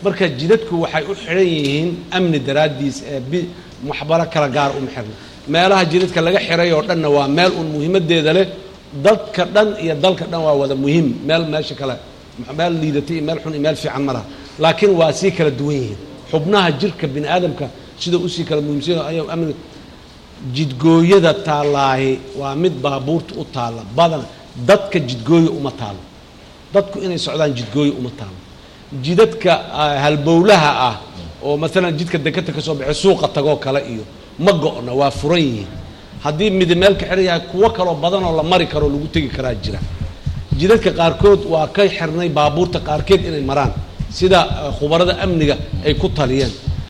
marka jidadku waxay u xidhan yihiin amni daraaddiis ee bi waxbaro kala gaar uma xirna meelaha jidadka laga xiray oo dhanna waa meel uun muhiimaddeeda leh dadka dhan iyo dalka dhan waa wada muhiim meel meesha kale meel liidatay iyo meel xun iyo meel fiican ma laha laakiin waa sii kala duwan yihiin xubnaha jirka bini aadamka sida usii kala muhiimsan ayaa amni jidgooyada taallaahi waa mid baabuurta u taalla badan dadka jidgooya uma taalo dadku inay socdaan jidgooya uma taalo jidadka ah, halbowlaha ah oo maalan jidka deketa ka soo baxay suuqa tagoo kale iyo ma go'na waa furan yihiin haddii midi meel ka xiran yahay kuwo kaloo badan oo la mari karo lagu tegi karaa jira jidadka qaarkood waa ka xirnay baabuurta qaarkeed inay maraan sida eh, khubarada amniga ay ku taliyeen